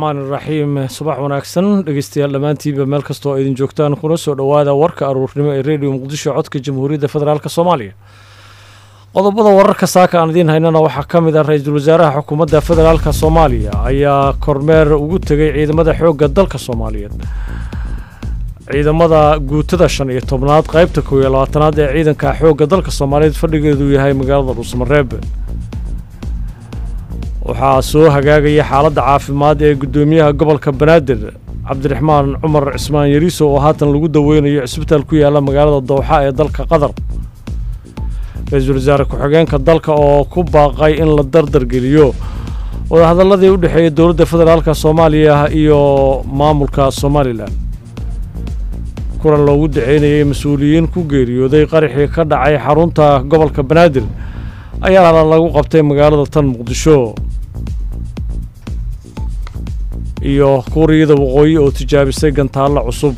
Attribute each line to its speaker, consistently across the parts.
Speaker 1: raxmaan iraxiim subax wanaagsan dhegeystayaal dhammaantiinba meel kastoo idin joogtaan kuna soo dhowaada warka aruurnimo ee redio muqdisho codka jamhuuriyadda federaalk soomaaliya qodobada wararka saaka aan idiin haynana waxaa ka mid ah ra-iisul wasaaraha xukuumadda federaalka soomaaliya ayaa kormeer ugu tegay ciidamada xoogga dalka soomaaliyeed ciidamada guutada shan iyo tobnaad qaybta kow iyo labaatanaad ee ciidanka xoogga dalka soomaaliyeed fadhigeedu yahay magaalada dhuusamareeb waxaa soo hagaagaya xaaladda caafimaad ee guddoomiyaha gobolka banaadir cabdiraxmaan cumar cismaan yariiso oo haatan lagu daweynayo cisbitaal ku yaalla magaalada dowxa ee dalka qatar ra-iisul wasaare ku-xigeenka dalka oo ku baaqay in la dardargeliyo wadahadalladii u dhexeeyay dowladda federaalka soomaaliya iyo maamulka somalilan kulan loogu daceynayay mas-uuliyiin ku geeriyooday qaraxii ka dhacay xarunta gobolka banaadir ayaa lagu qabtay magaalada tan muqdisho iyo kuuriyada waqooyi oo tijaabisay gantaallo cusub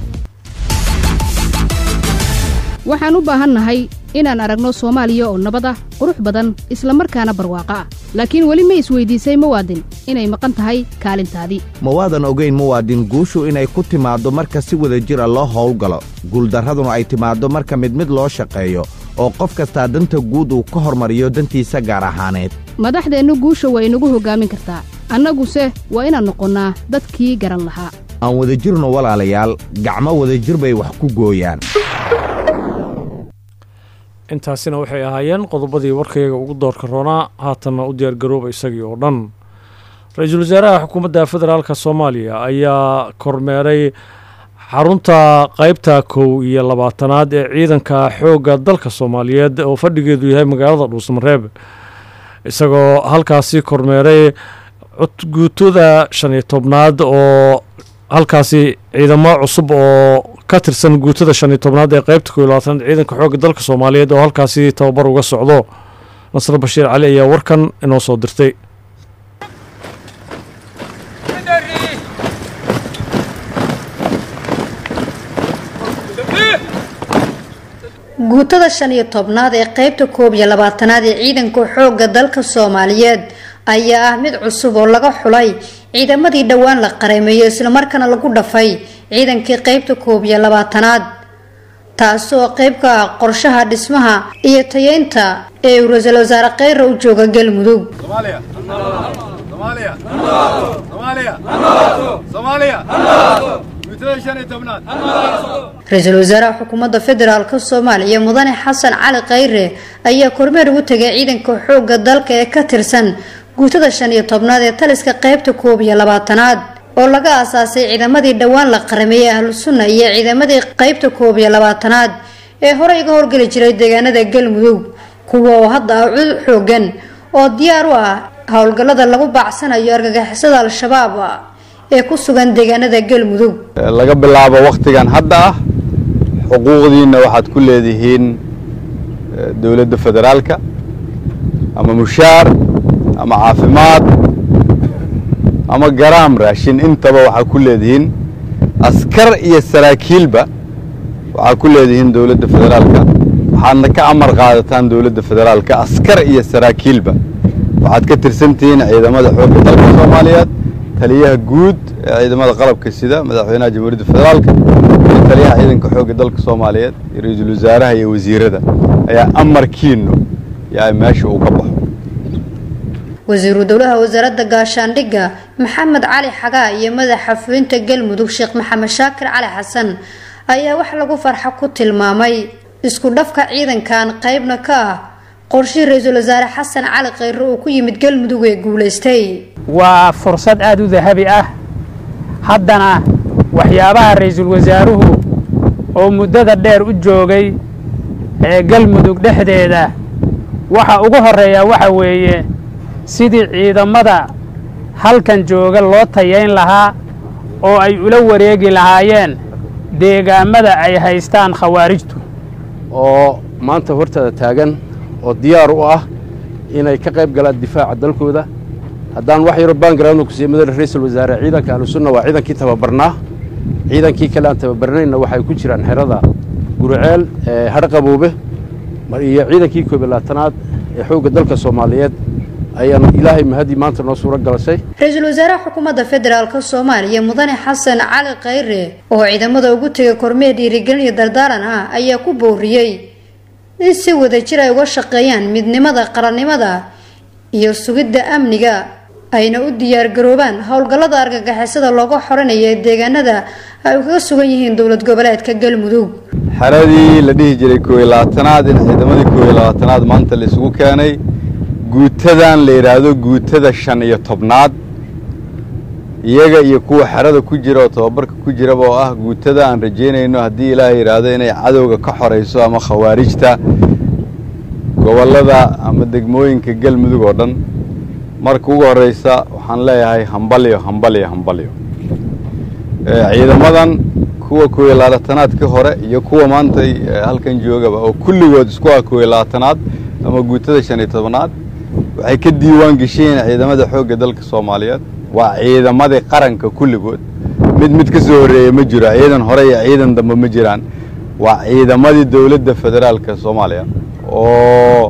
Speaker 2: waxaan u baahannahay inaan aragno soomaaliya oo nabad ah qurux badan isla markaana barwaaqo ah laakiin weli ma isweydiisay muwaadin inay maqan tahay kaalintaadii
Speaker 3: ma waadan ogayn muwaadin guushu inay ku timaaddo marka si wada jira loo howlgalo guuldarraduna ay timaaddo marka mid mid loo shaqeeyo oo qof kastaa danta guud uu ka hormariyo dantiisa gaar ahaaneed
Speaker 2: madaxdeennu guusha waa inagu hoggaamin kartaa annaguse waa inaan noqonnaa dadkii garan lahaa
Speaker 3: aan wada jirno walaalayaal gacmo wadajir bay wax ku gooyaan
Speaker 1: intaasina waxay ahaayeen qodobadii warkayaga ugu doorka roonaa haatanna u diyaargarooba isagii oo dhan ra-iisul wasaaraha xukuumadda federaalka soomaaliya ayaa kormeeray xarunta qaybta kow iyo labaatanaad ee ciidanka xoogga dalka soomaaliyeed oo fadhigeedu yahay magaalada dhuusamareeb isagoo halkaasi kormeeray codguutada shan iyo tobnaad oo halkaasi ciidamo cusub oo ka tirsan guutada shan iyo tobnaad ee qaybta kow iyo labaatanaad ciidanka xoogga dalka soomaaliyeed oo halkaasi tababar uga socdo nasre bashiir cali ayaa warkan inoo soo dirtay
Speaker 4: guutada shan iyo tobnaad ee qaybta koob iyo labaatanaad ee ciidanka xoogga dalka soomaaliyeed ayaa ah mid cusub oo laga xulay ciidamadii dhowaan la qareemeeyo islamarkaana lagu dhafay ciidankii qaybta koob iyo labaatanaad taasoo qayb ka ah qorshaha dhismaha iyo tayeynta ee uu ra-iisul wasaare kheyra u jooga galmudug ra-iisul wasaaraha xukuumadda federaalk soomaaliya mudane xasan cali kheyre ayaa kormeer ugu tegay ciidanka xoogga dalka ee ka tirsan guutada shan iyo tobnaad ee taliska qaybta koob iyo labaatanaad oo laga aasaasay ciidamadii dhowaan la qarameeyey ahlu sunna iyo ciidamadii qaybta koob iyo labaatanaad ee horey iga howlgeli jiray deegaanada galmudug kuwa oo hadda ah cud xoogan oo diyaar u ah howlgallada lagu baacsanayo argagixisada al-shabaab ee ku sugan deegaanada galmudug
Speaker 5: laga bilaabo wakhtigan hadda ah xuquuqdiinna waxaad ku leedihiin dowladda federaalka ama mushaar ama caafimaad ama garaam raashin intaba waxaa ku leedihiin askar iyo saraakiilba waxaa ku leedihiin dowladda federaalka waxaadna ka amar qaadataan dowladda federaalka askar iyo saraakiilba waxaad ka tirsantihiin ciidamada xoogga dalka soomaaliyeed taliyaha guud ee ciidamada qalabka sida madaxweynaha jamhuuriyadda federaalka iyo taliyaha ciidanka xoogga dalka soomaaliyeed iyo ra-iisul wasaaraha iyo wasiirada ayaa amarkiinu yaa meesha uu ka baxo
Speaker 4: wasiiru dowlaha wasaaradda gaashaandhigga maxamed cali xagaa iyo madaxa fulinta galmudug sheekh maxamed shaakir cali xasan ayaa wax lagu farxo ku tilmaamay isku dhafka ciidankan qaybna ka ah qorshihii ra-iisul wasaare xasan cali kheyre uu ku yimid galmudug ee guulaystay
Speaker 6: waa fursad aada u dahabi ah haddana waxyaabaha ra-iisul wasaaruhu oo muddada dheer u joogay ee galmudug dhexdeeda waxa ugu horreeya waxa weeye sidii ciidamada halkan jooga loo tayayn lahaa oo ay ula wareegi lahaayeen deegaammada ay haystaan khawaarijtu
Speaker 7: oo maanta hortaada taagan oo diyaar u ah inay ka qayb galaan difaaca dalkooda haddaan wax yaro baangarawna ku siiya madaxa ra-iisul wasaare ciidanka ahlusunna waa ciidankii tababarnaa ciidankii kale aan tababarnayna waxay ku jiraan xerada guriceel ee hadhqaboobe iyo ciidankii koob iyo labaatanaad ee xoogga dalka soomaaliyeed ayaanu ilaahay mahadii maanta noo suuro galashay
Speaker 4: ra-iisul wasaaraha xukuumadda federaalk soomaaliya mudane xasan cali khayre oo ciidamada ugu tegay kormeer dhiirigelin iyo dardaaran ah ayaa ku booriyey in si wadajir ay uga shaqeeyaan midnimada qarannimada iyo sugidda amniga ayna u diyaargaroobaan howlgallada argagixisada looga xoranayo ee deegaanada ay kaga sugan yihiin dowlad goboleedka galmudug
Speaker 5: xeradii la dhihi jiray koob iyo labaatanaad in ciidamadii koob iyo labaatanaad maanta la isugu keenay guutadan la yidhaahdo guutada shan iyo tobnaad iyaga iyo kuwa xerada ku jira oo tababarka ku jiraba oo ah guutada aan rajaynayno haddii ilaahay yidhaahdo inay cadowga ka xorayso ama khawaarijta gobollada ama degmooyinka galmudug oo dhan marka ugu horreysa waxaan leeyahay hambalyo hambalyo hambalyo ciidamadan kuwa koob iyo labaatanaadka hore iyo kuwa maanta halkan joogaba oo kulligood isku ah koob iyo labaatanaad ama guutada shan iyo tobnaad waxay ka diiwaan geshiyeen ciidamada xoogga dalka soomaaliyeed waa ciidamadii qaranka kulligood mid mid ka soo horreeya ma jiro ciidan hore iyo ciidan dambe ma jiraan waa ciidamadii dowladda federaalka soomaaliya oo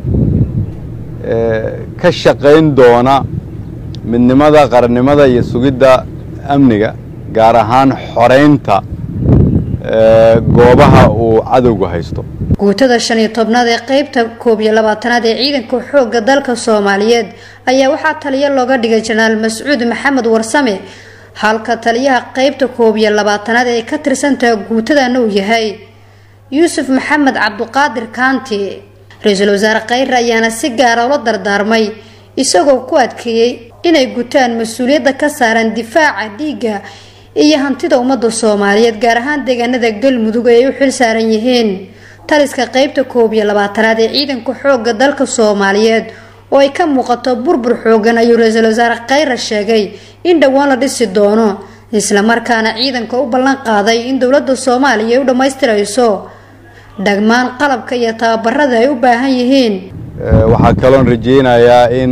Speaker 5: ka shaqayn doona midnimada qarannimada iyo sugidda amniga gaar ahaan xoraynta goobaha uu cadowgu haysto
Speaker 4: guutada shan iyo tobnaad ee qeybta koob iyo labaatanaad ee ciidanka xoogga dalka soomaaliyeed ayaa waxaa taliyo looga dhigay jenaraal mascuud maxamed warsame halka taliyaha qeybta koob iyo labaatanaad ee ka tirsantaha guutadana uu yahay yuusuf maxamed cabduqaadir kaanti ra-iisul wasaare khayre ayaana si gaara ula dardaarmay isagoo ku adkeeyey inay gutaan mas-uuliyadda ka saaran difaaca dhiigga iyo hantida ummadda soomaaliyeed gaar ahaan deegaanada galmudug ee ay u xil saaran yihiin taliska qeybta koob iyo labaatanaad ee ciidanka xoogga dalka soomaaliyeed oo ay ka muuqato burbur xoogan ayuu ra-iisul wasaare khayre sheegay in dhowaan la dhisi doono islamarkaana ciidanka u ballan qaaday in dowladda soomaaliya ay u dhammaystirayso dhagmaan qalabka iyo tababarada ay u baahan yihiin
Speaker 5: waxaa kaloon rajaynayaa in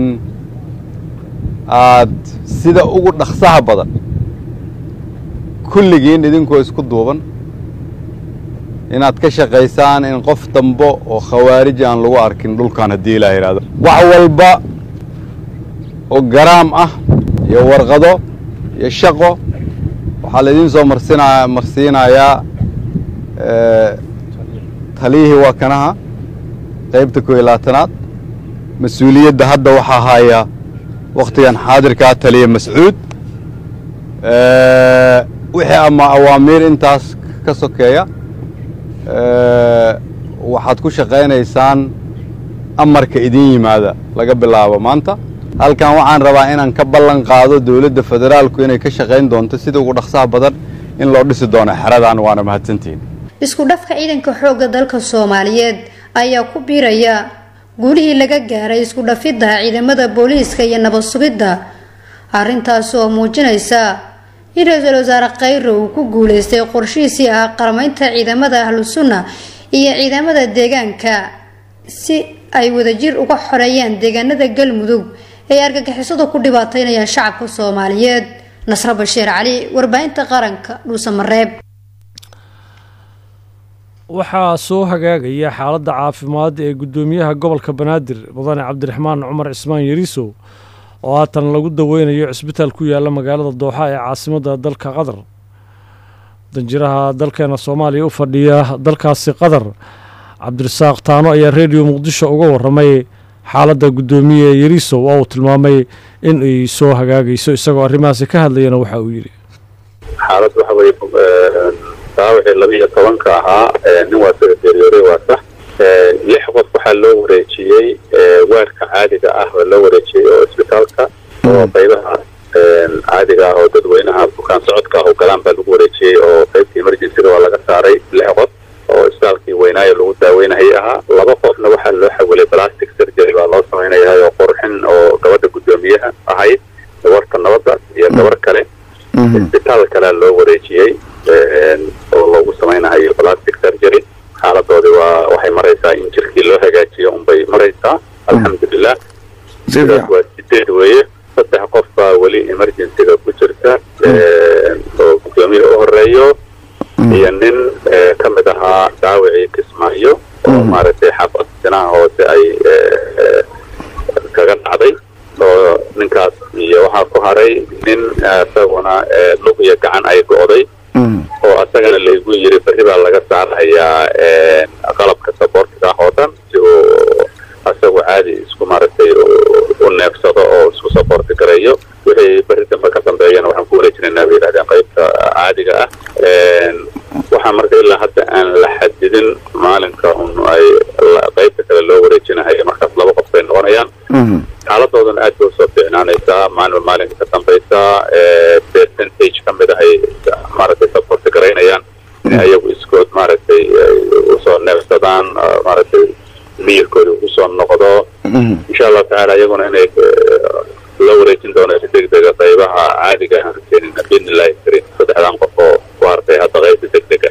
Speaker 5: aad sida ugu dhaqsaha badan kulligiin idinkoo isku duuban inaad ka shaqaysaan in qof dambo oo khawaarij aan lagu arkin dhulkan haddii ilaa yidhahdo wax walba oo garaam ah iyo warqado iyo shaqo waxaa laydin soo marsinaa marsiinayaa taliyihii waa kanaha qaybta koob iyo labaatanaad mas-uuliyadda hadda waxaa haya wakhtigan xaadirkaa taliya mascuud wixii ama awaamiir intaas ka sokeeya waxaad ku shaqaynaysaan amarka idin yimaada laga bilaabo maanta halkan waxaan rabaa inaan ka ballan qaado dowladda federaalku inay ka shaqayn doonto sida ugu dhaqsaha badan in loo dhisi doono xeradan waana mahadsantihiin
Speaker 4: isku dhafka ciidanka xoogga dalka soomaaliyeed ayaa ku biiraya guulihii laga gaaray isku dhafidda ciidamada booliiska iyo nabad sugidda arrintaas oo muujinaysa in ra-iisul wasaare khayre uu ku guuleystay qorshihiisii ah qaramaynta ciidamada ahlu sunna iyo ciidamada deegaanka si ay wadajir uga xoreeyaan deegaanada galmudug ee argagixisadu ku dhibaataynayaan shacabka soomaaliyeed nasro bashiir cali warbaahinta qaranka dhuusamareeb
Speaker 1: waxaa soo hagaagaya xaaladda caafimaad ee guddoomiyaha gobolka banaadir mudane cabdiraxmaan cumar cismaan yariisow oo haatan lagu daweynayo cisbitaal ku yaala magaalada dooxa ee caasimadda dalka qatar danjiraha dalkeena soomaaliya u fadhiya dalkaasi qatar cabdirasaaq taano ayaa rediyo muqdisho uga waramay xaaladda guddoomiye yariisow oo uu tilmaamay in ay soo hagaagayso isagoo arrimahaasi ka hadlayana waxa uu yidhi
Speaker 8: xaalad waxa weye daawacii laba iyo tobanka ahaa nin waa soo geeriyooday waa sax lix qof waxaa loo wareejiyey waarka caadiga ah oo loo wareejiyey oo isbitaalka oo qaybaha caadiga ah oo dadweynaha bukaan socodka ah oo galaan baa lagu wareejiyey oo qaybta emergencyga waa laga saaray lix qof oo isbitaalkii weynaayo lagu daaweynahayay ahaa laba qofna waxaa loo xawilay plastic surgery baa loo samaynayahay oo qurxin oo gabadha guddoomiyaha ahayd gabarta nabadda iyo gabar kale isbitaal kalea loo wareejiyey oo loogu samaynahayo plastic surgery xaaladoodii waa waxay maraysaa in jirkii loo hagaajiyo unbay maraysaa alxamdulilah sidaas waa sideed weeye saddex qof baa weli emergencyga ku jirta oo guddoomiya u horeeyo iyo nin ka mid ahaa daawicii kismaayo oo maaragtay xaafad sinaha hoose ay kaga dhacday oo lug iyo gacan ay go'day oo asagana laygu yiri berri baa laga saarayaa qalabka saboortiga ah oo dhan si uu asagu caadi isku maaragtay u neefsado oo isku saboorti gareeyo wixii berri dambe ka dambeeyana waxaan ku wareejinaynaa bay yidhahdeen qaybta caadiga ah waxaa marka ilaa hadda aan la xadidin maalinka un ay qaybta kale loo wareejinahayo markaas laba qof bay noqonayaan xaaladoodan aad bay usoo fiicnaanaysaa maalin maalinka ka dambaysa percentage ka mid ah ay maaragtay saboorti garaynayaan in ayagu iskood maaragtay usoo neefsadaan maaragtay miyirkooda usoo noqdo insha allahu tacaala iyaguna inay la wareejin doono si degdega qaybaha caadiga aan keenina biidnillahi kariim saddexdan qof oo ku hartay hadda qaybta degdega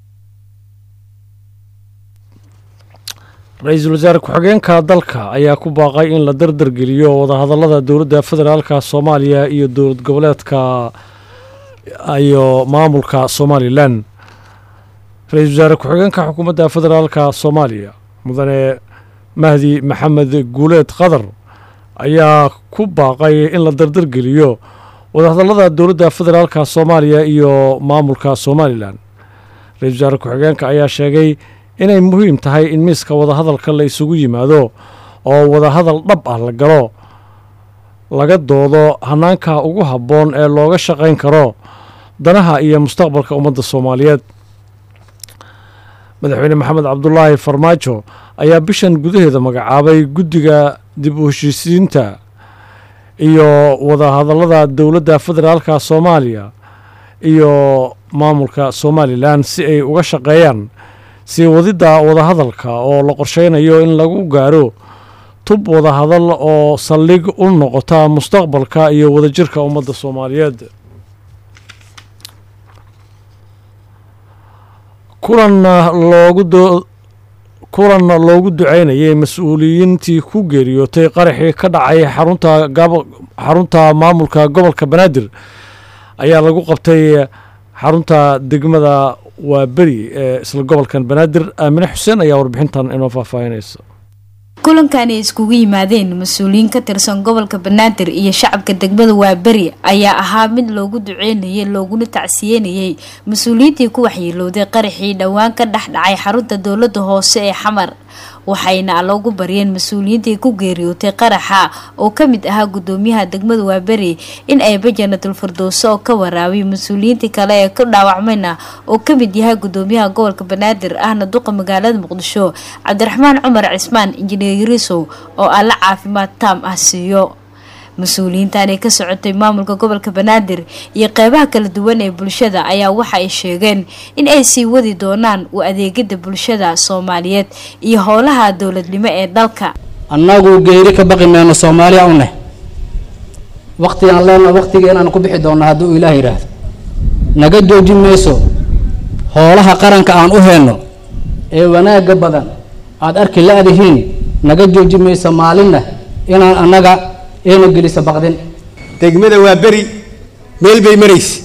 Speaker 1: ra-iisul wasaare ku-xigeenka dalka ayaa ku baaqay in la dardargeliyo wadahadallada dowladda federaalka soomaaliya iyo dowlad goboleedka iyo maamulka somalilan ra-iisul wasaare ku-xigeenka xukuumadda federaalka soomaaliya mudane mahdi maxamed guuleed qadar ayaa ku baaqay in la dardargeliyo wadahadallada dowladda federaalka soomaaliya iyo maamulka somalilan ra-iisul wasaare ku-xigeenka ayaa sheegay inay muhiim tahay in miiska wadahadalka la isugu yimaado oo wadahadal dhab ah la galo laga doodo hanaanka ugu habboon ee looga shaqayn karo danaha iyo mustaqbalka ummadda soomaaliyeed madaxweyne maxamed cabdulaahi farmaajo ayaa bishan gudaheeda magacaabay guddiga dib u heshiisiinta iyo wadahadallada dowladda federaalka soomaaliya iyo maamulka somalilan si ay uga shaqeeyaan sii wadidda wadahadalka oo la qorsheynayo in lagu gaaro tub wadahadal oo saldhig u noqota mustaqbalka iyo wadajirka ummadda soomaaliyeed kulan loogu kulan loogu duceynayay mas-uuliyiintii ku geeriyootay qaraxii ka dhacay xarunta xarunta maamulka gobolka banaadir ayaa lagu qabtay xarunta degmada waa beri ee isla gobolkan banaadir aamine xuseen ayaa warbixintan inoo faahfaahinaysa
Speaker 9: kulankan ay iskugu yimaadeen mas-uuliyiin ka tirsan gobolka banaadir iyo shacabka degmada waaberi ayaa ahaa mid loogu duceynayay looguna tacsiyenayay mas-uuliyiintii ku waxyeelowday qaraxii dhowaan ka dhex dhacay xarunta dowlada hoose ee xamar waxayna loogu baryeen mas-uuliyiintii ku geeriyootay qaraxa oo ka mid ahaa gudoomiyaha degmada waaberi in ayba janatul firdowso oo ka waraabay mas-uuliyiintii kale ee ku dhaawacmayna oo ka mid yahay gudoomiyaha gobolka banaadir ahna duqa magaalada muqdisho cabdiraxmaan cumar cismaan injineer yarisow oo alla caafimaad taam ah siiyo mas-uuliyiintan ee ka socotay maamulka gobolka banaadir iyo qeybaha kala duwan ee bulshada ayaa waxa ay sheegeen in ay sii wadi doonaan u adeegida bulshada soomaaliyeed iyo howlaha dowladnimo ee dalka
Speaker 10: annagu geeri ka baqi mayno soomaaliya u neh waqtigaan leena waqtiga inaan ku bixi doonno hadduu ilaah yidhaahdo naga joojin mayso howlaha qaranka aan u heyno ee wanaagga badan aada arki la-dihiin naga joojin mayso maalinna inaan annaga eena gelisa baqdin
Speaker 11: degmada waa beri meel bay maraysay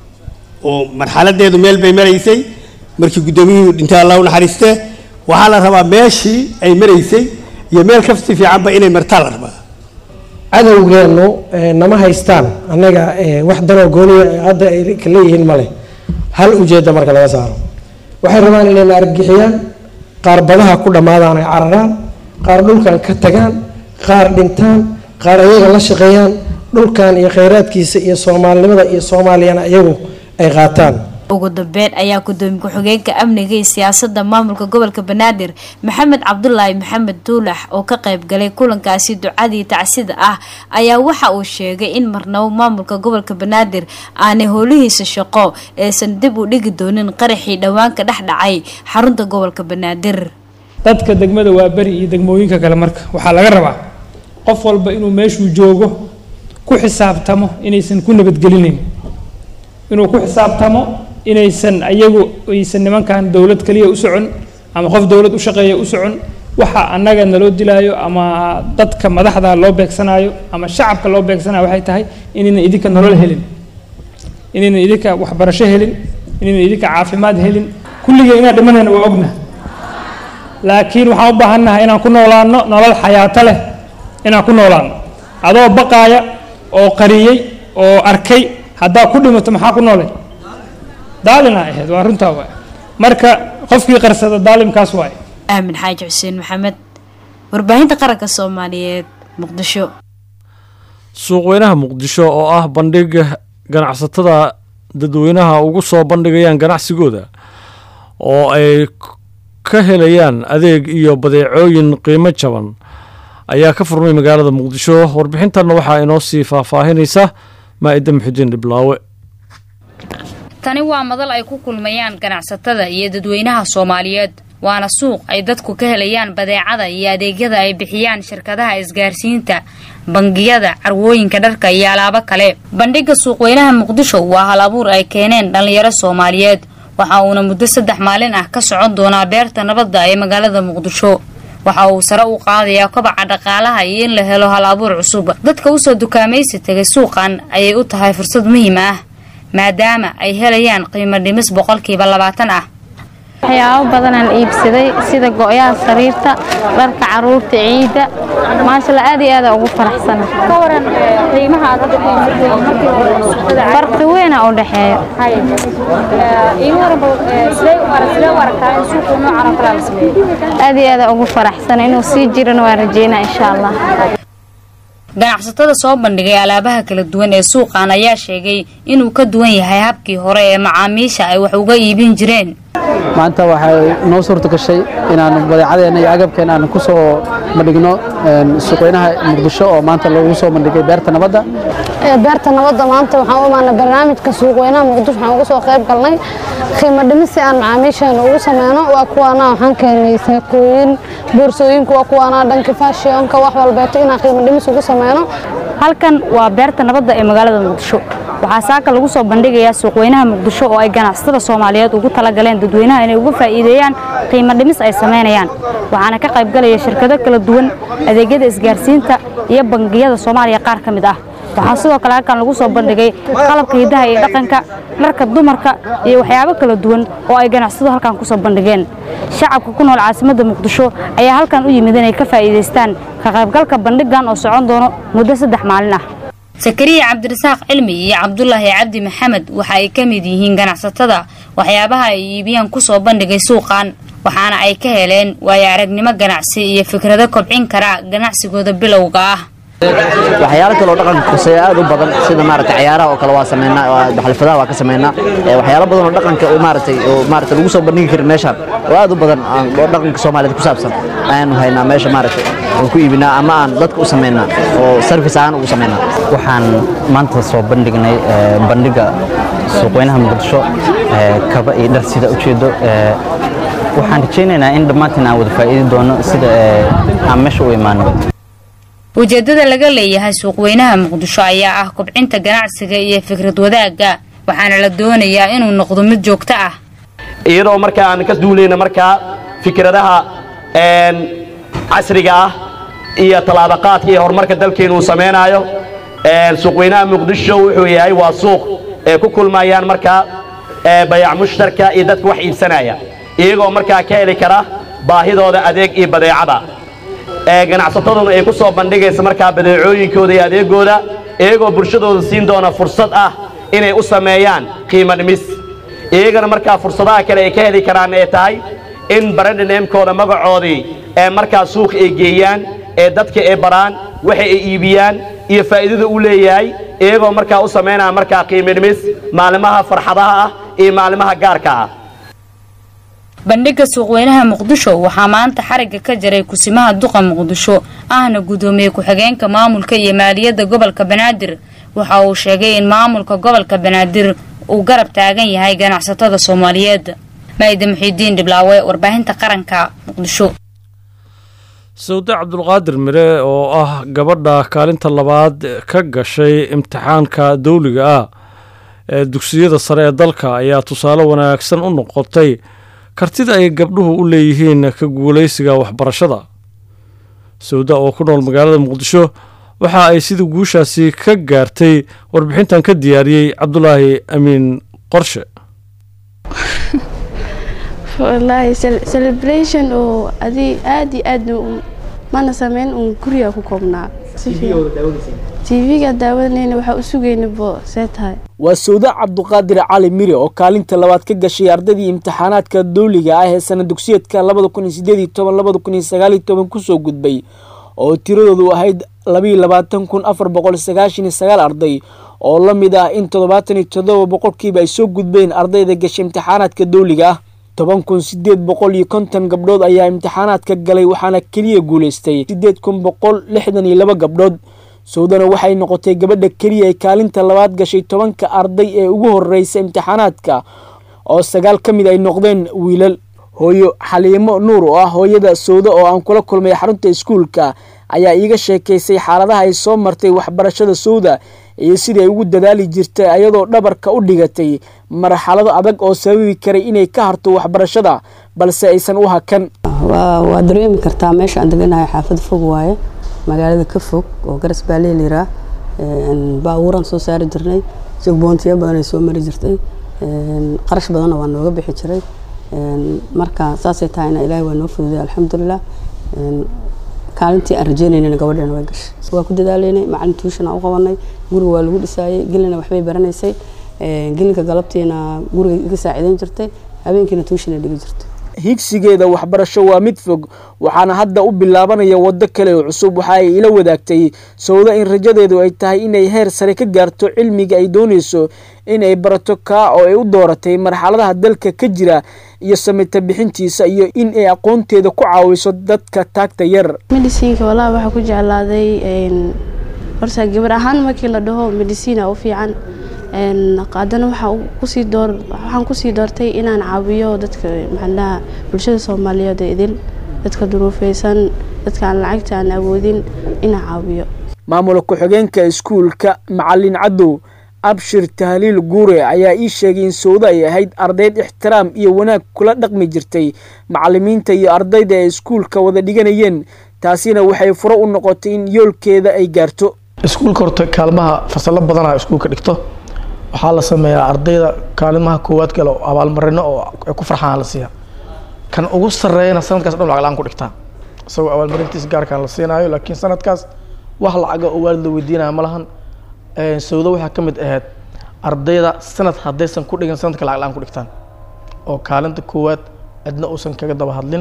Speaker 11: oo marxaladeedu meel bay maraysay markii guddoomiyuhu dhintay allah u naxariiste waxaa la rabaa meeshii ay maraysay iyo meel kafsi fiicanba inay martaa la rabaa
Speaker 12: cadowgeennu nama haystaan annaga wax danoo gooniya hadda ay ka leeyihiin male hal ujeedda marka laga saaro waxay rabaan inayna argixiyaan qaar badaha ku dhammaadaan ay cararaan qaar dhulkan ka tagaan qaar dhintaan qaar ayaga la shaqeeyaan dhulkan iyo khayraadkiisa iyo soomaalinimada iyo soomaaliyana iyagu ay qaataan
Speaker 9: ugu dambeyn ayaa gudoomiye ku-xigeenka amniga iyo siyaasada maamulka gobolka banaadir maxamed cabdulaahi maxamed duulax oo ka qayb galay kulankaasi ducadii tacsida ah ayaa waxa uu sheegay in marnabo maamulka gobolka banaadir aanay howlihiisa shaqo aysan dib u dhigi doonin qaraxii dhowaanka dhex dhacay xarunta gobolka banaadir
Speaker 6: dadka degmada waa beri iyo degmooyinka kale marka waxaa laga rabaa qof walba inuu meeshuu joogo ku xisaabtamo inaysan ku nabadgelinayn inuu ku xisaabtamo inaysan ayagu aysan nimankan dowlad kaliya u socon ama qof dowlad u shaqeeya u socon waxa annaga naloo dilaayo ama dadka madaxda loo beegsanayo ama shacabka loo beegsanayo waxay tahay inaynan idinka nolol helin inaynan idinka waxbarasho helin inaynan idinka caafimaad helin kulligee inaan dhimanayna waa ogna laakiin waxaan u baahannahay inaan ku noolaano nolol xayaato leh inaan ku noolaano adoo baqaaya oo qariyey oo arkay haddaa ku dhimato maxaa ku noolay daalina ahayd waa runtaa waay marka qofkii qarsada daalimkaas waay
Speaker 9: aamin xaaji xuseen maxamed warbaahinta qaranka soomaaliyeed muqdisho
Speaker 1: suuqweynaha muqdisho oo ah bandhig ganacsatada dadweynaha ugu soo bandhigayaan ganacsigooda oo ay ka helayaan adeeg iyo badeecooyin qiimo jaban ayaa ka furmay magaalada muqdisho warbixintanna waxaa inoo sii faahfaahinaysa maa-ida muxudiin dhiblaawe
Speaker 13: tani waa madal ay ku kulmayaan ganacsatada iyo dadweynaha soomaaliyeed waana suuq ay dadku ka helayaan badeecada iyo adeegyada ay bixiyaan shirkadaha isgaarsiinta bangiyada carwooyinka dharka iyo alaabo kale bandhigga suuqweynaha muqdisho waa hal abuur ay keeneen dhallinyaro soomaaliyeed waxa uuna muddo saddex maalin ah ka socon doonaa beerta nabadda ee magaalada muqdisho waxa uu sare u qaadayaa kobaca dhaqaalaha iyo in la helo hal abuur cusub dadka usoo dukaamaysi tegay suuqan ayay u tahay fursad muhiim ah maadaama ay helayaan qiimo dhimis boqolkiiba labaatan ah
Speaker 14: waxyaabo badanaan iibsaday sida go-yaha sariirta dharka caruurta ciidda maashalla aad iyo aada ugu faraxsana farqi weyna u dhexeeyo aad iyo aada ugu faraxsana inuu sii jirana waa rajeynaa insha allah
Speaker 13: ganacsatada soo bandhigay alaabaha kala duwan ee suuqan ayaa sheegay inuu ka duwan yahay habkii hore ee macaamiisha ay wax uga iibin jireen
Speaker 15: maanta waxay noo suurta gashay inaan badeecadeena iyo agabkeena aan ku soo bandhigno suuqweynaha muqdisho oo maanta lagu soo bandhigay beerta nabadda
Speaker 16: beerta nabadda maanta waxaan u imaanay barnaamijka suuqweynaha muqdisho waxaan uga soo qayb galnay qiimo dhimis si aan macaamiisheena ugu sameyno waa kuwaana waxaan keenay saakooyin boorsooyinku waa kuwaana dhanka fashionka wax walbeeto inaan qiimo dhimis ugu sameyno
Speaker 13: halkan waa beerta nabadda ee magaalada muqdisho waxaa saaka lagu soo bandhigayaa suuqweynaha muqdisho oo ay ganacsatada soomaaliyeed ugu talagaleen dadweynaha inay uga faa'iideeyaan qiimo dhimis ay samaynayaan waxaana ka qayb galaya shirkado kala duwan adeegyada isgaarsiinta iyo bangiyada soomaaliya qaar ka mid ah waxaa sidoo kale halkan lagu soo bandhigay qalabka hidaha iyo dhaqanka dharka dumarka iyo waxyaabo kala duwan oo ay ganacsatadu halkan ku soo bandhigeen shacabka ku nool caasimadda muqdisho ayaa halkan u yimid inay ka faa'iidaystaan ka qaybgalka bandhigan oo socon doono muddo saddex maalin ah sakariya cabdirasaaq cilmi iyo cabdulaahi cabdi maxamed waxa ay ka mid yihiin ganacsatada waxyaabaha ay iibiyaan ku soo bandhigay suuqan waxaana ay ka heleen waayo aragnimo ganacsi iyo fikrado kobcin kara ganacsigooda bilowga ah
Speaker 17: waxyaalo kale oo dhaqanka kuseeya aad u badan sida maaragtay cayaaraha oo kale waa sameynaa xalfadaha waa ka sameynaa waxyaalo badan oo dhaqanka oo maaragtay oo maaragtay lagu soo bandhigi karin meeshaan oo aad u badan oo dhaqanka Soomaaliyeed ku saabsan ayaanu haynaa meesha maaragtay oo ku iibinaa ama aan dadka u sameynaa oo service ahaan ugu sameynaa
Speaker 18: waxaan maanta soo bandhignay bandhiga suuqweynaha muqdisho kaba iyo dhar sida ujeedo waxaan rajaynaynaa in dhammaantiin aan wada faa'iidi doono sida aan meesha u imaano
Speaker 13: ujeeddada laga leeyahay suuqweynaha muqdisho ayaa ah kobcinta ganacsiga iyo fikrad wadaagga waxaana la doonayaa inuu noqdo mid joogto ah
Speaker 19: iyadoo markaa aan ka duulayna markaa fikradaha casriga ah iyo tallaabaqaadka iyo horumarka dalkeenu uu samaynayo suuqweynaha muqdisho wuxuu yahay waa suuq ee ku kulmayaan markaa bayac mushtarka iyo dadka wax iibsanaya iyagoo markaa ka heli kara baahidooda adeeg iyo badeecada ganacsataduna ay ku soo bandhigaysa markaa badeecooyinkooda iyo adeegooda iyagoo bulshadooda siin doona fursad ah inay u sameeyaan qiimo dhimis iyagana markaa fursadaha kale ay ka heli karaan ee tahay in barandhineemkooda magacoodii ee markaa suuqa ay geeyaan ee dadka ay baraan waxa ay iibiyaan iyo faa'iidada uu leeyahay iyagoo markaa u samaynaya markaa qiimo dhimis maalimaha farxadaha ah iyo maalimaha gaarka ah
Speaker 13: bandhigga suuqweynaha muqdisho waxaa maanta xarigga ka jaray kusimaha duqa muqdisho ahna gudoomiye ku-xigeenka maamulka iyo maaliyadda gobolka banaadir waxa uu sheegay in maamulka gobolka banaadir uu garab taagan yahay ganacsatada soomaaliyeed maayida muxiidiin dhiblaawe warbaahinta qaranka muqdisho
Speaker 1: sawde cabdulqaadir mire oo ah gabadha kaalinta labaad ka gashay imtixaanka dawliga ah ee dugsiyada sare ee dalka ayaa tusaale wanaagsan u noqotay kartida ay gabdhuhu u leeyihiin ka guulaysiga waxbarashada sawda oo ku nool magaalada muqdisho waxa ay sida guushaasi ka gaartay warbixintan ka diyaariyey cabdulaahi amiin qorshe
Speaker 20: wallaahi celebration oo adi aad iyo aad mana sameyn uun guriga ku koobnaa tv-ga daawanayna waxaa u sugayna bo see tahay
Speaker 21: waa sawda cabduqaadir cali mire oo kaalinta labaad ka gashay ardaydii imtixaanaadka dowliga ah ee sana dugsiyeedka labada kun iyo sideed iyo toban labada kun iyo sagaal iyo toban kusoo gudbay oo tiradoodu ahayd labayo labaatan kun afar boqol sagaashan iyo sagaal arday oo la mid ah in toddobaatan iyo toddoba boqolkiiba ay soo gudbeen ardayda gashay imtixaanaadka dowliga ah toban kun sideed boqol iyo konton gabdhood ayaa imtixaanaadka galay waxaana keliya guulaystay sideed kun boqol lixdan iyo laba gabdhood sawdana waxay noqotay gabadha keliya ay kaalinta labaad gashay tobanka arday ee ugu horeysa imtixaanaadka oo sagaal ka mid ay noqdeen wiilal hooyo xaliimo nuur oo ah hooyada sawda oo aan kula kulmay xarunta iskuulka ayaa iiga sheekaysay xaaladaha ay soo martay waxbarashada sawda iyo sidii ay ugu dadaali jirtay ayadoo dhabarka u dhigatay marxalado adag oo sababi karay inay ka harto waxbarashada balse aysan u hakan
Speaker 22: waa dareemi kartaa meesha aan deganahay xaafad fog waaye magaalada ka fog oo garas baalee liraa baabuuraan soo saari jirnay jagboontiyo badan ay soo mari jirtay qarash badanna waa nooga bixi jiray marka saasay tahayna ilaahay waa noo fududay alxamdulilah kaalintii aan rajeynaynana gabadheena way gashay waa ku dadaalaynay macalin tuushan aan u qabanay guriga waa lagu dhisaayay gelina waxbay baranaysay gelinka galabtiina guriga iga saaciidayn jirtay habeenkiina tuushana dhigi jirtay
Speaker 21: higsigeeda waxbarasho waa mid fog waxaana hadda u bilaabanaya waddo kale oo cusub waxa ay ila wadaagtay sawda in rajadeedu ay tahay inay heer sare ka gaarto cilmiga ay doonayso inay barato kaa oo ay u dooratay marxaladaha dalka ka jira iyo samita bixintiisa iyo in ay aqoonteeda ku caawiso dadka taagta yar
Speaker 20: medicinka walaa waxaa ku jeclaaday horta gabar ahaan markii la dhaho medicina u fiican haddana waxaan door waxaan kusii doortay inaan caawiyo dadka maxaalaha bulshada soomaaliyeed ee idil dadka duruufeysan dadka aan lacagta aan awoodin inaan caawiyo
Speaker 21: maamula ku-xigeenka iskuulka macalin cadow abshir tahliil guure ayaa ii sheegay in sawda ay ahayd ardayd ixtiraam iyo wanaag kula dhaqmi jirtay macalimiinta iyo ardayda ee iskuulka wada dhiganayeen taasina waxay furo u noqotay in yoolkeeda ay gaarto
Speaker 23: iskuulka horta kaalmaha fasalo badanaa iskuulka dhigto waxaa la sameeyaa ardayda kaalimaha koowaad gale oo abaalmarino oo ay ku farxaan la siiya kan ugu sarreeyana sanadkaas dhan lacag la-aan ku dhigtaa isagoo abaalmarintiisa gaarkaan la siinaayo laakiin sanadkaas wax lacaga oo waalid la weydiinaya ma lahan sawdo waxaa ka mid ahayd ardayda sanad haddaysan ku dhigin sanadka lacag la-aan ku dhigtaan oo kaalinta koowaad cidna uusan kaga daba hadlin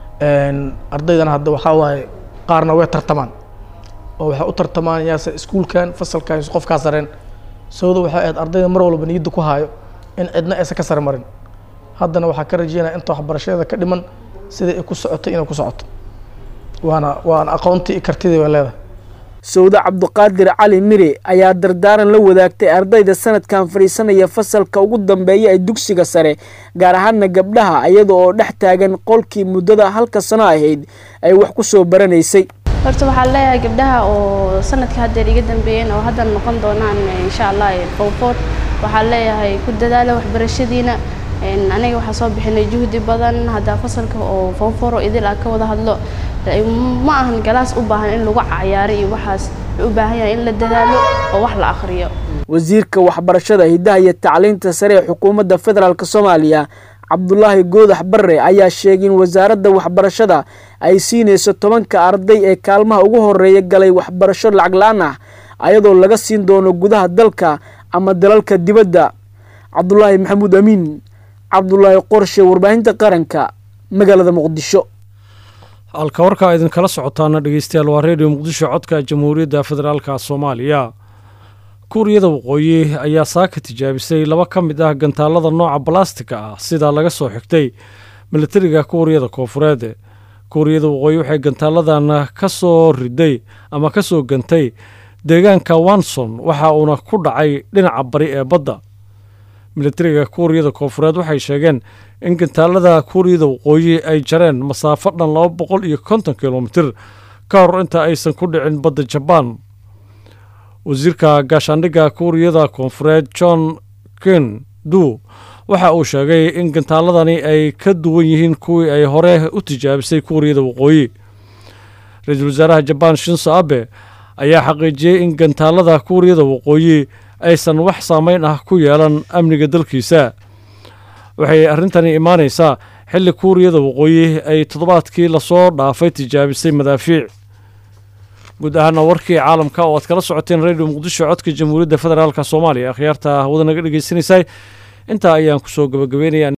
Speaker 23: ardaydana hadda waxaa waaye qaarna way tartamaan oo waxay u tartamaan yaase iskuulkan fasalkan qofkaa sareen sawda waxay ahayd ardayda mar walba niyadda ku haayo in cidna aysan ka sare marin haddana waxaa ka rajeynaya inta waxbarashadeeda ka dhiman sidai ay ku socotay inay ku socoto waana waana aqoontii iyo kartidii bay leedahay
Speaker 21: sawda cabduqaadir cali mire ayaa dardaaran la wadaagtay ardayda sanadkan fadhiisanaya fasalka ugu dambeeya ee dugsiga sare gaar ahaana gabdhaha iyada oo dhex taagan qolkii muddada halka sano ahayd ay wax ku soo baranaysay
Speaker 20: horta waxaan leeyahay gabdhaha oo sanadka haddeer iga dambeeyeen oo haddan noqon doonaan insha allah fowfood waxaan leeyahay ku dadaala waxbarashadiina aniga waxaa soo bixinay juhdi badan haddaa fasalka oo fowforo idil ah ka wada hadlo ma ahan galaas u baahan in lagu cayaaro iyo waxaas u baahan yahay in la dadaalo oo wax la akhriyo
Speaker 21: wasiirka waxbarashada hiddaha iyo tacliinta sare ee xukuumadda federaalk soomaaliya cabdulaahi goodax barre ayaa sheegay in wasaaradda waxbarashada ay siinayso tobanka arday ee kaalmaha ugu horeeya galay waxbarasho lacag la-aan ah ayadoo laga siin doono gudaha dalka ama dalalka dibadda cabdulaahi maxamuud amiin cabdulaahi qorshe warbaahinta qaranka magaalada muqdisho
Speaker 1: halka warkaa idinkala socotaana dhegeystayaal waa redio muqdisho codka jamhuuriyadda federaalka soomaaliya kuuriyada waqooyi ayaa saaka tijaabisay laba ka mid ah gantaalada nooca balastika ah sidaa laga soo xigtay milatariga kuuriyada koofureed kuuriyada waqooyi waxay gantaaladan ka soo riday ama ka soo gantay deegaanka wanson waxa uuna ku dhacay dhinaca bari ee badda milatariga kuuriyada koofureed waxay sheegeen in gantaalada kuuriyada waqooyi ay jareen masaafo dhan laba boqol iyo konton kilomitir ka hor inta aysan ku dhicin badda jabaan wasiirka gaashaandhigga kuuriyada koonfureed john ken du waxa uu sheegay in gantaaladani ay ka duwan yihiin kuwii ay hore u tijaabisay kuuriyada waqooyi ra-iisul wasaaraha jabaan shinso abe ayaa xaqiijiyey in gantaalada kuuriyada waqooyi aysan wax saameyn ah ku yeelan amniga dalkiisa waxay arrintani imaanaysaa xilli kuuriyada waqooyi ay toddobaadkii lasoo dhaafay tijaabisay madaafiic guud ahaana warkii caalamka oo aad kala socoteen radio muqdisho codka jamhuuriyadda federaalk soomaaliya akhyaarta hawada naga dhegeysanaysaa intaa ayaan kusoo gabagabeynaya